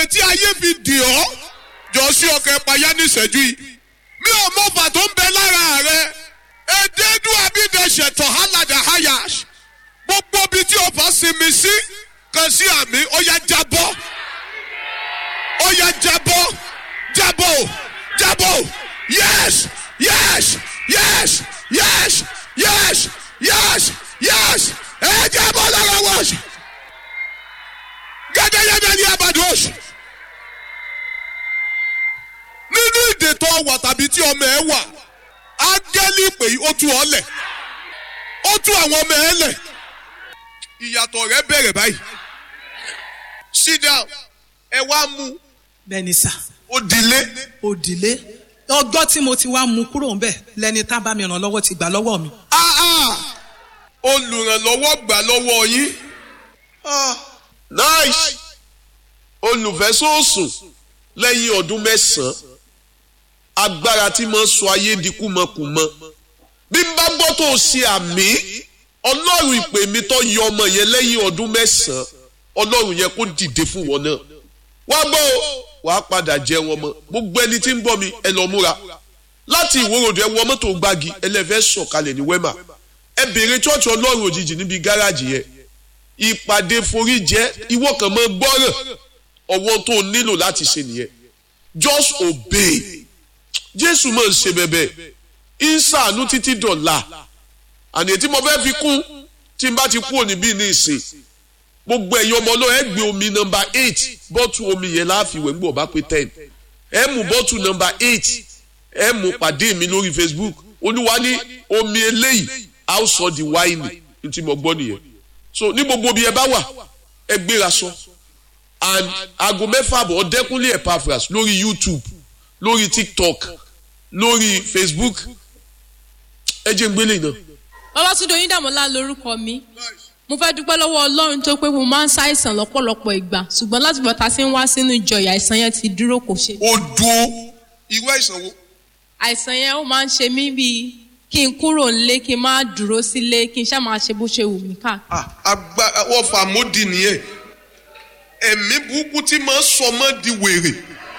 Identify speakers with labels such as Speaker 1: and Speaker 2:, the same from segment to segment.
Speaker 1: tí ayé fi dì ọ́ jọ sí ọkọ̀ ẹ̀páyà ní ìṣẹ́jú yìí mi ò mọ ọfà tó ń bẹ lára rẹ èdèdú abídẹ̀ṣẹ̀ tọ̀hálàdà hayash gbogbo ibi tí ọfà sinmi sí kan sí àmì ó yá jábọ́ ó yá jábọ́ jábọ́ jábọ́ yes yes yes yes yes yes yes ẹ jábọ́ lára wọ́ọ̀ṣì gẹ́gẹ́gẹ́gẹ́ ní abàdóṣì nínú ìdè tó wà tàbí tí ọmọ ẹ wà ángẹ́lì pé ó tú ọ lẹ̀ ó tú àwọn ọmọ ẹ lẹ̀ ìyàtọ̀ rẹ bẹ̀rẹ̀ báyìí sit down ẹ wá mú
Speaker 2: bẹ́ẹ̀ni sà
Speaker 1: ó dilé
Speaker 2: òdìlé ọjọ́ tí mo ti wá mú kúrò ńbẹ̀ lẹni tá bá mi ràn lọ́wọ́ ti gbà lọ́wọ́ mi.
Speaker 1: ah ah olùrànlọ́wọ́ gbà lọ́wọ́ yín ah nice olùfẹ́sọ̀sùn lẹ́yìn ọdún mẹ́sàn-án agbára tí mo ń sọ ayé di kúmọkùmọ bí n bá gbọ́ tó o ṣe àmì ọlọ́run ìpè mi tó yọ ọmọ yẹn lẹ́yìn ọdún mẹ́sàn-án ọlọ́run yẹn kó dìde fún wọn náà wá gbọ́ o wàá padà jẹ wọn mọ́ gbogbo ẹni tí ń bọ̀ mi ẹ lọ múra láti ìwòròdù ẹ wọ mọ́tò gbági ẹlẹ́fẹ́ sọ̀kalẹ̀ ní wẹ́mà ẹ béèrè chọ́ọ̀chì ọlọ́run òjijì níbi gáràjì yẹn ìpàdé forí jẹ́ ìwọ kan mọ́ gbọ́ràn ọwọ́ tó o nílò láti ṣe nìyẹn just obey jésù máa ń ṣe bẹ̀bẹ̀ ń ṣàánú títí dọ̀la àní ètí mo fẹ́ fi kún tí n bá ti kú òní bí ní ìsìn gbogbo ẹ̀yin ọmọ náà ẹ gbé omi nọmba eight bọ́tù omi yẹn láàfin ìwé ńgbọ̀ bá pé ten ẹ mú bọ́tù nọmba eight ẹ mú pàdé mi lórí facebook olúwa ní omi eléyìí a ó sọ di wáìnì ní tí mo gbọ́ nìyẹn so ní gbogbo bí ẹ bá wà ẹ gbéra sọ and aago mẹ́fà bọ̀ ọ̀dẹ́kúnlé epaphras lórí youtube lórí tiktok lórí facebook ẹ jẹ́ ń gbélé náà.
Speaker 3: Ọlátúndé Oyíndàmọ́lá lorúkọ mi mo fẹ́ dúpẹ́ lọ́wọ́ Ọlọ́run tó pé mo máa ń ṣàìsàn lọ́pọ̀lọpọ̀ ìgbà ṣùgbọ́n láti bọ̀tà sí ń wá sínú ìjọ ìyà àìsàn yẹn ti dúró kò ṣe.
Speaker 1: ó dúró irú àìsàn wo.
Speaker 3: àìsàn yẹn ó máa ń ṣe mí bíi kí n kúrò nílé kí n má dúró sílé kí n ṣáà máa ṣe bó ṣe wù mí káàkiri.
Speaker 1: agbára wọ́n fà mọ́dì nìyẹn ẹ̀mí burúkú tí máa ń sọ mọ́ di wèrè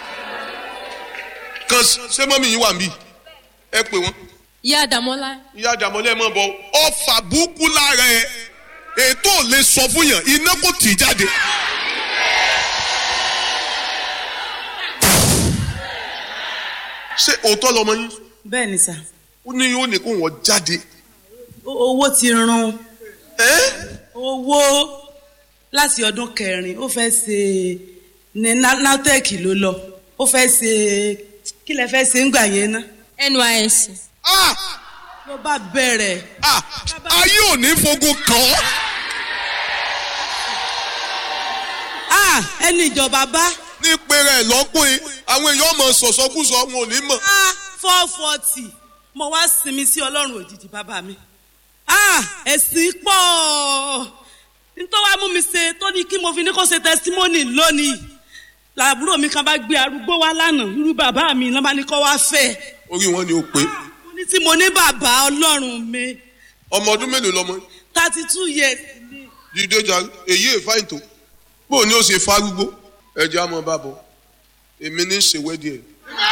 Speaker 1: kan ṣé mọ́mí yín wà níbí ẹ pè wọ́n
Speaker 3: ìyá Àdàmọ́lá
Speaker 1: ìyá àdàmọ́lẹ́ mọ́ bọ́ ọfà burúkú lára ẹ ètò ò lè sọ fún yàn iná kò tì í jáde. ṣé òótọ́ lọmọ yín
Speaker 2: bẹ́ẹ̀ni sà
Speaker 1: ó ní yóò ní kó wọ́n jáde.
Speaker 2: O- owó ti run
Speaker 1: ẹ́
Speaker 2: owó láti ọdún kẹrin ó fẹ́ ṣe ní Na- natec ló lọ ó fẹ́ ṣe kí lẹ fẹ́ ṣe ń gbà yẹn ná
Speaker 3: NYSC
Speaker 1: ah
Speaker 2: ló bá bẹ̀rẹ̀
Speaker 1: ah ayé ò ní fogun kàn ọ́.
Speaker 2: ah ẹni ìjọba bá
Speaker 1: ní pèrè ẹ̀ lọ́kùnrin àwọn èèyàn mọ̀ sọ̀sọ́kùsọ wọn ò ní mọ̀.
Speaker 2: ah four forty mo wá sinmi sí ọlọ́run òjijì bàbá mi ah ẹ̀sìn pọ̀ nítorí wàá mú mi ṣe tó ní kí mo fi ní kó ṣe testimony lónìí làbúrò mi kan bá gbé arúgbó wá lánàá irú bàbá mi ló bá ní kó wá fẹ́
Speaker 1: orí wọn ni ó pé
Speaker 2: mo ní tí mo ní bàbá ọlọ́run mi
Speaker 1: ọmọ ọdún mélòó lọmọ yín?
Speaker 2: thirty two years ni
Speaker 1: jíde jà èyí è fáìn tó bó ni ó ṣe fárúgbó ẹjẹ àmọ́ bá bọ èmi ní í ṣe wẹ́dí ẹ̀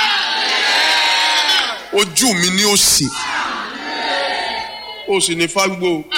Speaker 1: ojú mi ni ó sì ó sì ní fárúgbó o.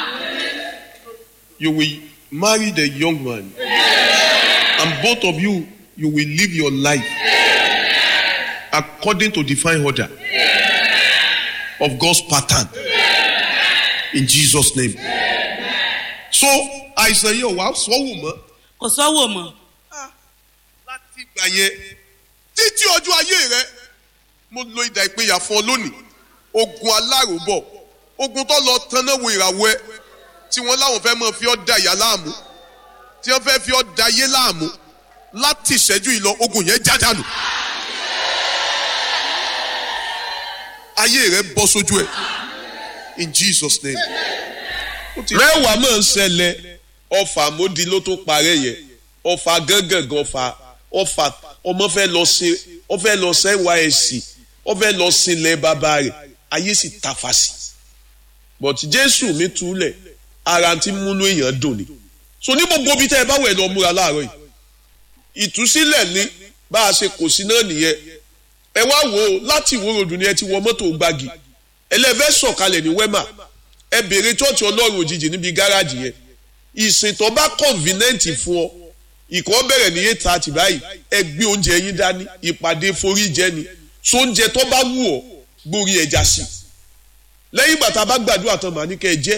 Speaker 1: you will marry the young man and both of you you will live your life according to divine order of God's pattern in Jesus name so àìsàn yìí ò wá sọ́wọ́ mọ́
Speaker 2: kò sọ́wọ́ mọ́
Speaker 1: láti ìgbà yẹn títí ọjọ́ ayé rẹ mo lo ìdà ìpínyà fún ọ lónìí ogun aláròbọ̀ ogun tó lọ tanná wo ìràwọ̀ ẹ tí wọ́n láwọn fẹ́ mọ̀ fi ọ́ da ìyá láàmú tí wọ́n fẹ́ fi ọ́ da ayé láàmú láti ìṣẹ́jú ìlọ ogun yẹn já dànù ayé rẹ bọ́ sójú ẹ in Jesus name. mẹ́wàá máa ń ṣẹlẹ̀ ọfà mọ́di ló tó parẹ́ yẹn ọfà gángan ọfà ọfà ọmọ fẹ́ lọ sí ọ fẹ́ lọ sí nysc ọ fẹ́ lọ sí ilẹ̀ bàbá rẹ̀ ayé sì tafa sí but jésù mi túlẹ̀ ara ti múnú èèyàn dùn ni so ní gbogbo ibi tẹ́ ẹ bá wẹ̀ lọ múra láàárọ̀ yìí ìtúsílẹ̀ ni bá a ṣe kò sí náà nìyẹn ẹ wá wò ó láti ìwó ròdù ni ẹ ti wọ mọ́tò gbági ẹlẹ́fẹ́ sọ̀kalẹ̀ ní wẹ́mà ẹ béèrè chọ́ọ̀chì ọlọ́run òjijì níbi gáràjì yẹn ìsìn tó bá convenient fún ọ ìkọ́ bẹ̀rẹ̀ ní eight thirty báyìí ẹ gbé oúnjẹ yín dání ìpàdé forí jẹ ni so oúnjẹ tó bá wù ọ́ gbórí ẹja sí lẹ́yìn ìgbà tá a bá gbàdúrà tán màá ní kẹ́ ẹ jẹ́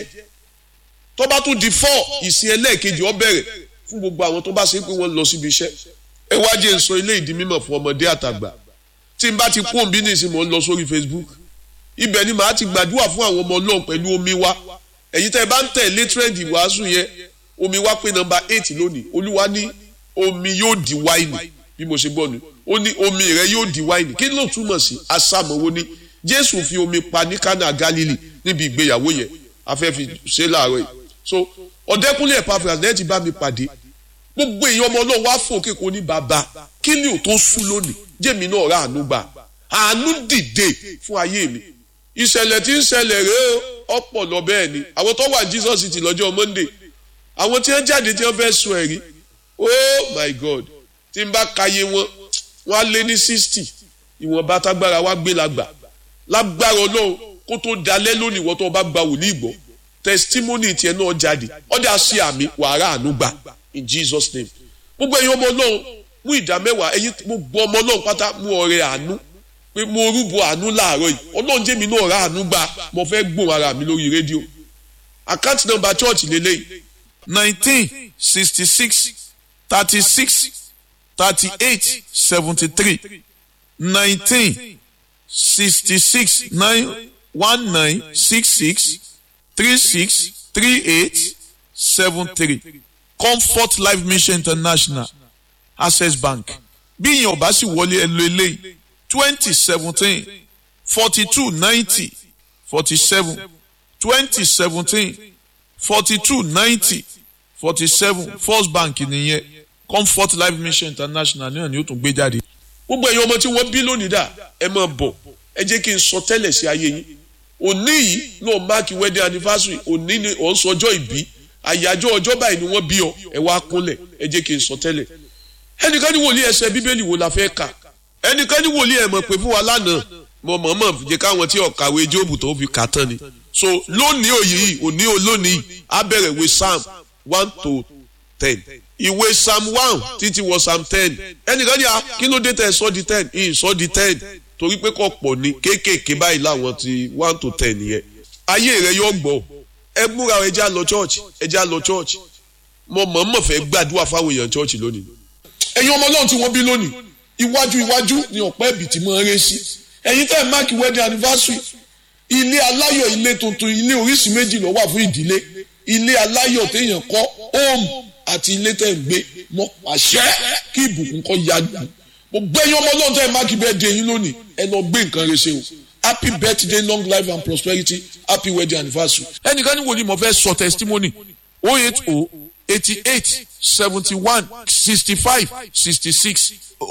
Speaker 1: tó bá tún di four ìsìn ẹlẹ́ẹ̀kejì ọ bẹ̀rẹ̀ fún gbogbo àwọn tó bá ṣe pé wọ́n lọ síbi iṣẹ́ ẹ wá jẹ́ n sọ ilé ìdí mímọ̀ fún ọmọdé àtàgbà tí n bá ti kú òǹbí nìsín mò ń lọ sórí Facebook ibẹ̀ ni màá ti gbàdúrà fún àwọn ọmọ ọlọ́run pẹ̀lú omi wa ẹ̀yin tẹ́ ẹ bá ń tẹ̀lé trend ìwàásù yẹn omi wa pé nọ́mbà eight lónìí olúwa ní omi yóò di wáìnì bí mo ṣe gbọ́ ni ó ní omi rẹ yóò di wáìnì kí ló túmọ̀ sí asámọ̀wó ni jésù fi omi pa ní kánà galili níbi ìgbéyàwó yẹn afẹ́ fi ṣe láàárọ̀ yìí so ọ̀dẹ́kúnlé Epaphras lẹ́yìn tí bá mi pàdé gbogbo èèyàn ọmọ náà wá fún òkè kò ní bàbá kí ni ò tó sú lónìí jẹ́mi náà rà àánú gbà àánú dìde fún ayé mi ìṣẹ̀lẹ̀ tí ń ṣẹlẹ̀ rèé ọ̀pọ̀ lọ bẹ́ẹ̀ ni àwọn tó wà Jesus City lọ́jọ́ Monday àwọn tí wọ́n jáde tí wọ́n fẹ́ sọ ẹ̀rí oh my God tí n bá kàyé wọn wọ́n á lé ní sixty ìwọ̀nba tágbára wá gbé lágbà lágbára Ọlọ́run kó tó dalẹ́ lónìí wọ́n tó bá gba wòlíì gbọ́ testimony tiẹ̀ náà jáde ọ̀dà sí àmì wàrà àánú gbà in Jesus name gbogbo ẹ̀yin ọmọ Ọlọ́run mú ìdá mẹ́wàá ẹ̀yin gbogbo ọmọ Ọlọ́run pátá mú ọrẹ àánú pé mo rúbọ àánú láàárọ̀ yìí Ọlọ́run jẹ́ mi náà rà àánú gbà mo fẹ́ gbóhùn ara mi lórí rédíò àkáǹtì nọ́mbà chọ́ọ̀chì lélẹ́yìí
Speaker 4: nineteen sixty six thirty six thirty eight seventy three nineteen sixty six nine one nine six six three six three eight seven three comfort life mission international access bank bí ìyẹn ò bá sì wọlé ẹ lo eléyìí twenty seventeen forty two ninety forty seven twenty seventeen forty two ninety forty seven first bank nìyẹn comfort life mission international náà ni ó tún gbé jáde.
Speaker 1: gbogbo ẹ̀yin ọmọ tí wọ́n bí lónìí dà ẹ máa bọ̀ ẹ jẹ́ kí n sọ tẹ́lẹ̀ sí ayé yín òní yìí náà máàkì wedding anniversary òní ni ò ń sọjọ́ ìbí àyájọ́ ọjọ́ báyìí ni wọ́n bí ọ ẹ wá kúnlẹ̀ ẹ jẹ́ kí n sọ tẹ́lẹ̀ ẹnìkan ní wòlíì ẹsẹ̀ bíbélì wo la fẹ́ kà ẹnìkan ní wòlíì ẹ̀ mọ̀ pé fún wa lánàá mo mọ̀ mọ̀ jẹ́ káwọn tí ọ̀kàwé jóòbù tó fi kà tán ni so lónìí òye yìí òní olónìí á bẹ̀rẹ̀ ìwé psalm one to ten ìwé psalm one títí wọ psalm ten ẹnìkan ní a kí ló dé tẹ sọ di ten ìyìn sọ di ten torí pé kò pọ̀ ní kéékèèké báyìí láwọn ti one to ten yẹn ayé rẹ yóò gbọ́ ẹ múra ẹ já lọ church ẹ já lọ church mo mọ̀ọ́mọ̀ fẹ́ gbàdúrà fáwọn èèyàn church lónìí ẹ̀yin ọmọ ọlọ́run tí wọ́n bí lónìí iwájú iwájú ni ọ̀pẹ́ ẹ̀bì tí mo ń ré sí ẹ̀yin tẹ́ ẹ̀ máàkì wedding anniversary ilé aláyọ̀ ilé tuntun ilé oríṣi méjì ló wà fún ìdílé ilé aláyọ̀ téèyàn kọ́ home àti ilé tẹ́ ń gbé mọ́ pàṣẹ kí ìbùkún kọ́ ya gbà gbogbo ẹ̀yin ọmọ ọlọ́run tẹ́ ẹ̀ máàkì birthday yín lónìí ẹ lọ gbé nǹkan rẹ ṣe o happy birthday long life and prosperity happy wedding anniversary.
Speaker 4: ẹnìkan ní wo ni mo fẹ́ sọ testimony oh eight oh eighty eight seventy one sixty five sixty six